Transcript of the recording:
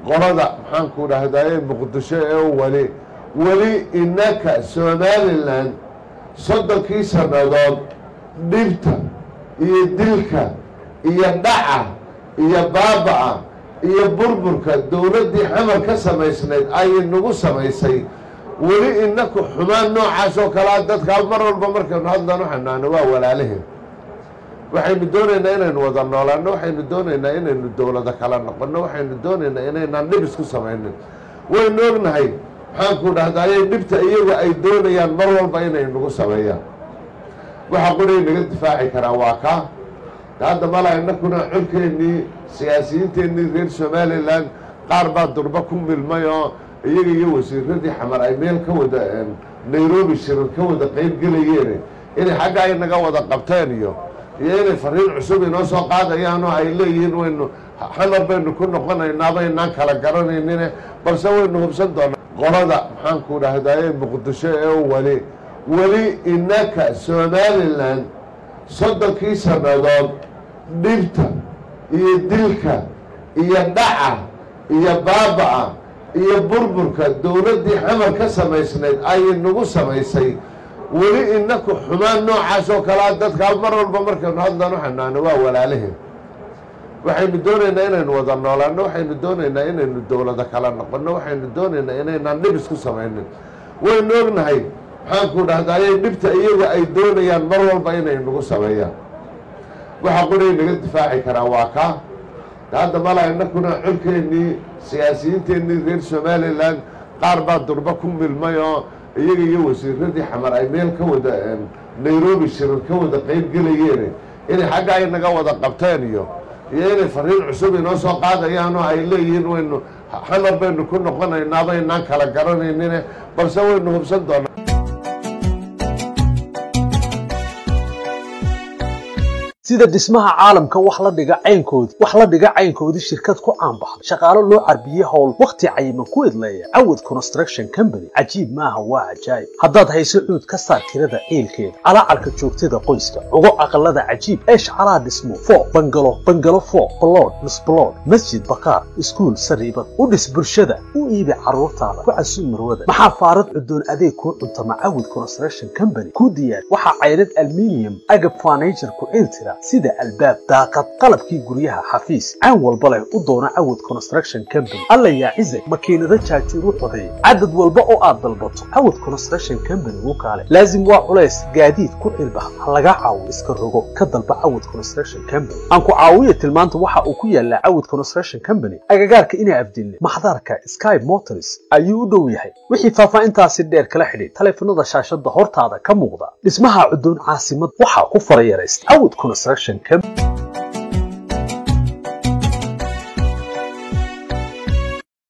qolada maxaanku dhahdaye muqdisho ee weli weli innaka somalilan soddonkii sannadood dhibta iyo dilka iyo dhaca iyo baaba'a iyo burburka dowladdii xamar ka samaysnayd ayay nagu samaysay weli inaku xumaan noocaas oo kalea dadkaa mar walba markaynu hadlan waxaynu waa walaalaheen waxaynu doonaynaa inaynu wada noolaano waxaynu doonaynaa inaynu dowlado kala noqono waxaynu doonaynaa inaynaan dhib isku samaynin waynu ognahay maxaanku dhahdaye dhibta iyaga ay doonayaan mar walba inay nagu sameeyaan waxa qoray naga difaaci karaa waa kaa hadda mala inakuna colkeennii siyaasiyiinteennii reer somalilan qaar baa durba ku milmay oo iyaga iyo wasiiradii xamar ay meel ka wada nairobi shirar ka wada qeyb gelayeen inay xagga ay naga wada qabteen iyo iyo inay fariin cusub inoo soo qaadayaan oo ay leeyihiin waynu xamar baynu ku noqonaynaa baynaan kala garanaynine balse waynu hubsan doonaa qolada maxaanku dhahdaye muqdisho ee weli weli innaka somalilan soddonkii sannadood dhibta iyo dilka iyo dhaca iyo baaba'a iyo burburka dowladdii xamar ka samaysnayd ayay nagu samaysay weli inaku xumaan noocaas oo kalea dadkaa mar walba markaynu hadlan waxaynu waa walaalaheen waxaynu doonaynaa inaynu wada noolaano waxaynu doonaynaa inaynu dowlado kala noqono waxaynu doonaynaa inaynaan dhib isku samaynin waynu ognahay maxaanku dhahdaye dhibta iyaga ay doonayaan mar walba inay nagu sameeyaan waxa qoray naga difaaci karaa waa kaa hadda mala inakuna colkeennii siyaasiyiinteennii reer somalilan qaar baa durba ku milmay oo iyaga iyo wasiiradii xamar ay meel ka wada nairobi shirar ka wada qeyb gelayeen inay xagga ay naga wada qabteen iyo iyo inay fariin cusub inoo soo qaadayaan oo ay leeyihiin waynu xamar baynu ku noqonaynaa baynaan kala garanaynine balse waynu hubsan doonaa sida dhismaha caalamka wax la dhiga caynkoodii wax la dhiga caynkoodii shirkad ku caanbaxday shaqaalo loo carbiyey howl wakhti cayiman ku idleeya cawad construction company cajiib maaha waa cajaayib haddaad hayso cuud ka saar tirada ciilkeeda calaacarka joogtada qoyska ugo aqalada cajiib eesh calaa dhismo foo bangalo bangalo foo balood misbalood masjid bakaar iskuul sariibad u dhis bulshada u iibi carruurtaada ku casuub marwada maxaa faarad cudoon adeeg kuu cuntama cawad construction company ku diyaar waxaa cayrad alminium agab furniture ku ciiltira sida albaab daaqad qalabkii guryaha xafiis caan walba leh u doona cawad construction company alla yaa cizag makiinado jaajuur u codeey cadad walba oo aad dalbato cawad construction company wuu kaale laazim waa culays gaadiid ku cilbax ha laga caawo iska rogo ka dalba cawad construction company aan ku caawiya tilmaanta waxa uu ku yaalaa cawad construction company agagaarka inaa afdilne maxdarka sky motors ayuu u dhow yahay wixii faahfaahintaasi dheer kala xidhiid taleefanada shaashada hortaada ka muuqda dhismaha cudoon caasimad waxaa ku farayaraysta cawad construction company